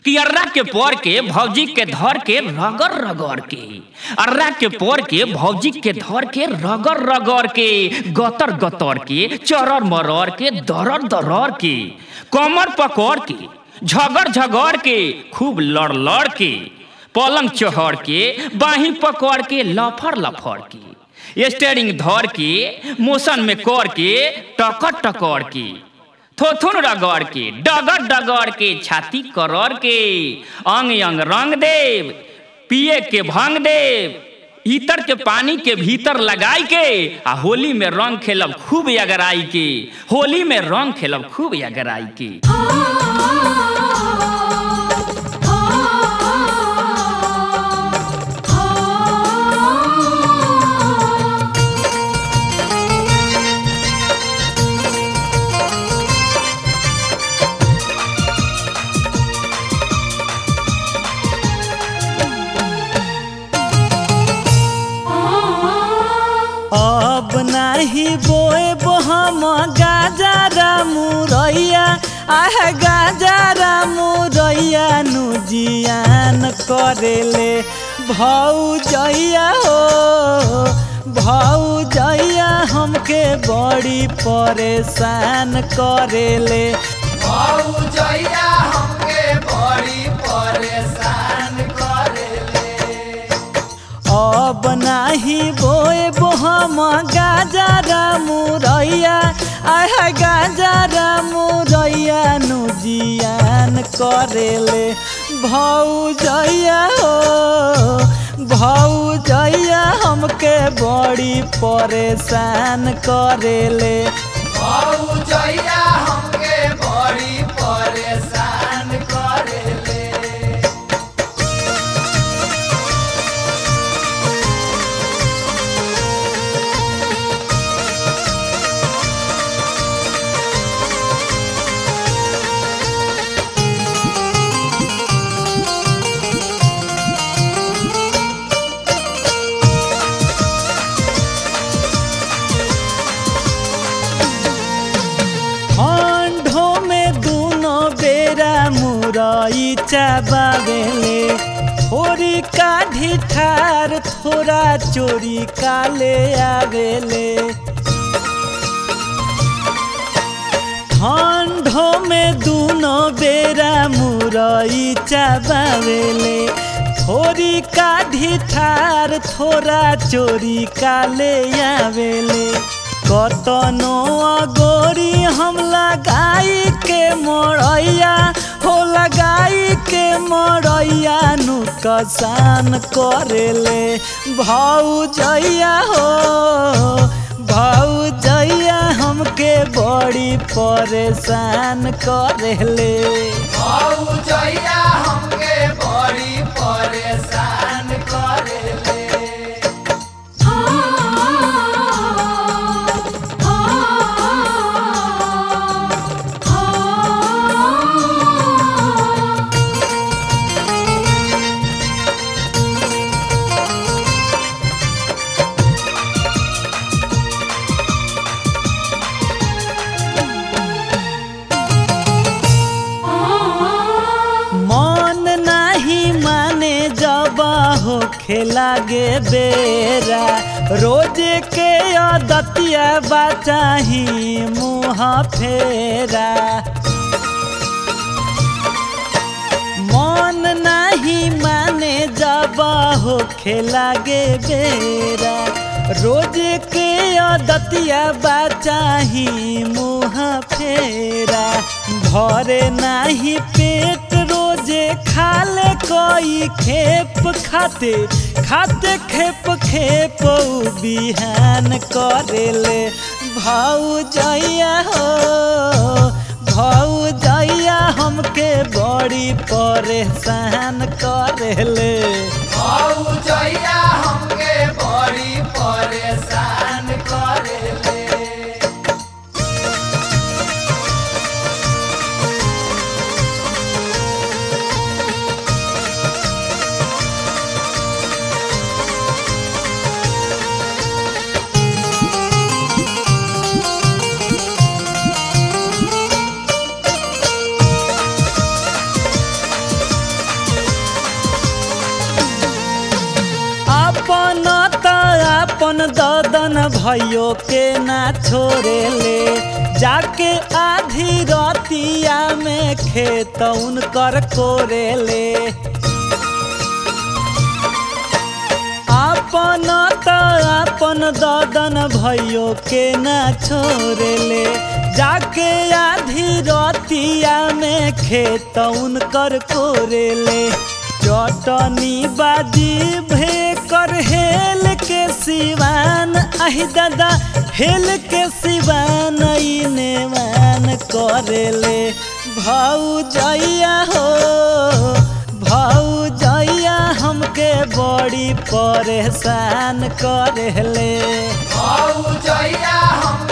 कि अर्रा के पोर के भौजी के धर के रगड़ रगड़ के अर्रा के पोर के भौजी के धर के रगड़ रगड़ के गतर गतर के चरर मरर के दरर दरर के कमर पकड़ के झगड़ झगड़ के खूब लड़ लड़ के पलंग चढ़ के बाही पकड़ के लफड़ लफड़ के स्टेरिंग धर के मोशन में कर के टकर टकर के थोथुन रगड़ के डगर डगर के छाती करर के अंग अंग रंग देव पिए के भंग देव इतर के पानी के भीतर लगाई के आ होली में रंग खेलब खूब अगराई के होली में रंग खेलब खूब अगराई के अब नाही बोए हम गाजरा मुरैया आह गाजरा मुरैया नु जियान करेले भौजैया हो भौजैया हमके बड़ी परेशान करेले भौजैया हमके बड़ी परेशान करेले अब नाही बोए हम गाजरा मुरैया आह गाजरा मुरैया नु जियान करेले भौजैया हो भौजैया हमके बड़ी परेशान करेले भौजैया हमके बड़ी परेशान करेले ठंडो में दूनो बेरा मुरई चबावेले थोड़ी काढ़ी ठार थोड़ा चोरी काले आवेले ठंडो में दूनो बेरा मुरई चबावेले थोड़ी काढ़ी ठार थोड़ा चोरी काले आवेले कतनो अगोरी हम लगाई के मरैया हो लगाई के मरैया नु कसान करेले भौजैया हो भौजैया हमके बड़ी परेशान करेले भौजैया हमके बड़ी परेशान करेले मन नाही माने जब हो खेलागे बेरा रोज के अदतिया बचाही मुँह फेरा मन नाही माने जब हो खेलागे बेरा रोज के अदतिया बचाही मुँह फेरा भरे नाही पेट रोजे खाले कोई खेप खाते खाते खेप खेप उ बिहान करेले भौजैया हो भौजैया हमके बड़ी परेशान करेले भौजैया हमके बड़ी परेशान करेले ओ आपन ददन भैयो के ना छोड़ेले जाके आधी रतिया में खेत उनकर कोरेले आपन त आपन ददन भैयो के ना छोड़ेले जाके आधी रतिया में खेत उनकर कोरेले चटनी बाजी भे कर हेल के सिवान आही दादा हेल के सिवान इने मान करेले भाऊ जइया हो भाऊ जइया हमके बड़ी परेशान करेले भौजैया हमके